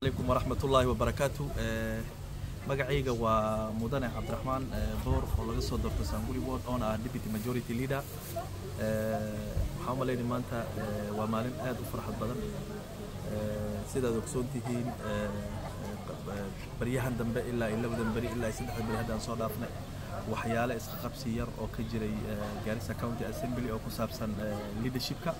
عليكم ورحمة الله وبركاته magacayga waa mudane cabdiraxmaan boor oo laga soo doorto sanguli ward oona ah deputy majority leader waxaan umalaynay maanta waa maalin aad u farxad badan sidaad ogsoon tihiin baryahan dambe ilaa iyo labadan beri ilaa iyo saddexdan beri haddaan soo dhaafnay waxyaale iska qabsi yar oo ka jiray Garissa County Assembly oo ku saabsan leadershipka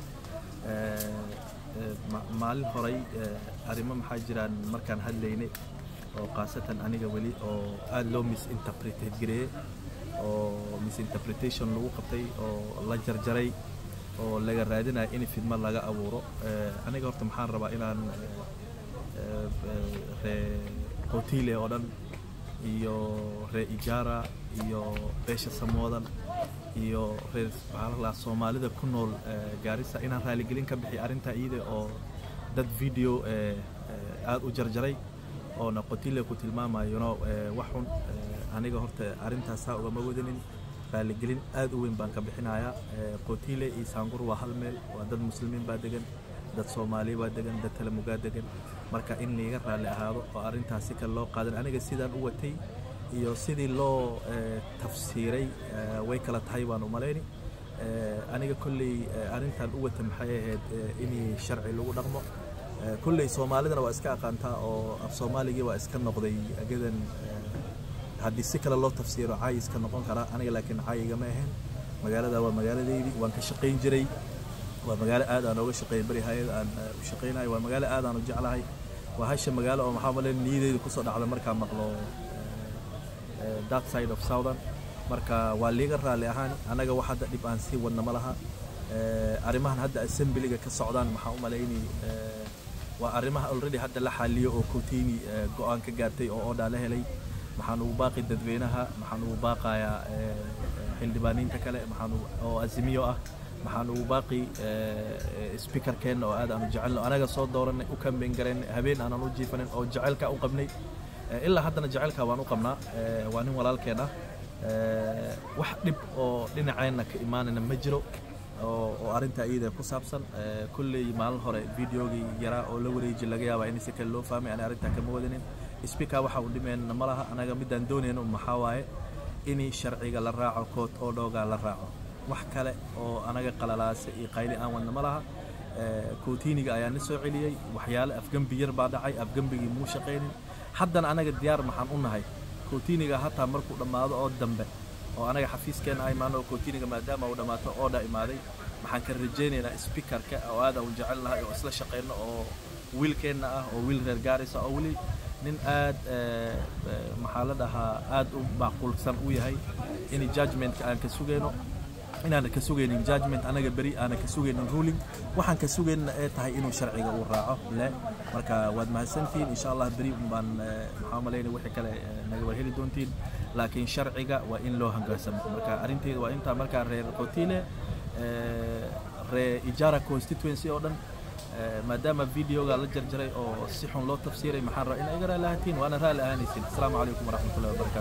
maalin horay arrimo maxaa jiraan markaan hadlaynay oo khaasatan aniga weli oo aad loo misinterpreted gareeyey oo misinterpretation lagu qabtay oo la jarjaray oo laga raadinayo in fidma laga abuuro aniga horta maxaan rabaa inaan ree qotile oo dhan iyo ree ijara iyo beesha samoodan iyo reer maxaa soomaalida ku nool gaarisa inaan raaligelin ka bixiyo arrintaa iyada oo dad video aad u jarjaray oona qotile ku tilmaamayo no wax xun aniga horta arrintaasaa ugama wadanin raaligelin aad u weyn baan ka bixinayaa qotile iyo saangur waa hal meel waa dad muslimiin baa degan dad soomaaliya baa degan dad talamugaa degan marka in liiga raalli ahaado oo arrintaas si kale loo qaadan aniga sidaan u watay iyo sidii loo tafsiiray way kala tahay baan umalayni aniga kolley arrintan u wata maxay ahayd in sharci lagu dhaqmo kulley soomaalidana waa iska aqaantaa oo af soomaaligii waa iska noqday agadan haddii si kale loo tafsiiro caay iska noqon karaa aniga laakiin caay igama ahayn magaalada waa magaaladeydii waan ka shaqayn jiray waa magaalo aad aan ooga shaqeeyay beri hay-ad aan u shaqaynayo waa magaalo aad aan u jeclahay waa hasha magaalo oo maxaa malen niyadeyda kusoo dhacda markaa maqlo that side of southern marka waa liiga raalli ahaan anaga wax hadda dhib aan sii wadna ma laha arrimahan hadda assemblyga ka socdaan maxaa u malaynay waa arrimaha already hadda la xaliyo oo kotini go-aan ka gaartay oo oodhaa la helay maxaan ugu baaqi dadweynaha maxaan ugu baaqayaa xildhibaaniinta kale maxaan oo azimiyo ah maxaan ugu baaqi speakerkeenna oo aad aanu jecelno anaga soo dooranay u kambeyn garayn habeen aanan u jiifanin oo jecelka u qabnay ilaa haddana jecelka waan u qabnaa waa nin walaalkeen ah wax dhib oo dhinaceenna ka imaanayna ma jiro oo arrinta iyada ku saabsan kulley maalin hore videogii yaraa oo la wareeji laga yaabaa in si kale loo fahmay ani arrintaa kama wadanin speaker waxa uu dhimeenna ma laha anaga midaan doonayno maxaa waaye in sharciga la raaco kood oo dhoogaa la raaco wax kale oo anaga qalalaase iyo qayli aan wadna ma laha kootiniga ayaa na soo celiyey waxyaale afgembi yar baa dhacay afgembigii muu shaqaynin haddana anaga diyaar maxaan u nahay kootiniga hataa markuu dhammaado oo dambe oo anaga xafiiskeena ay maano kootiniga maadaama uu dhammaato oodha imaaday waxaan ka rajaynaynaa speakerka oo aad aan jecel lahay oo isla shaqayno oo wiilkeenna ah oo wiil reer gaarisa oo weli nin aad maxaa la dhahaa aad u macquulsan u yahay in judgmentka aan ka sugayno inaana ka sugaynin judgment anaga beri aana ka sugaynin ruling waxaan ka sugaynna ee tahay inuu sharciga uu raaco le marka waad mahadsantihiin insha allah beri baan maxaa malaynay wixii kale naga war heli doontiin laakiin sharciga waa in loo hangaansamo marka arrinteeda waa intaa markaa reer qotile reer ijara constituency oo dhan maadaama videoga la jarjaray oo si xun loo tafsiiray maxaan rabaa in iga raali ahatiin waana raali ahaanaysin asalaamu calaykum waraxmatullahi wabarakatu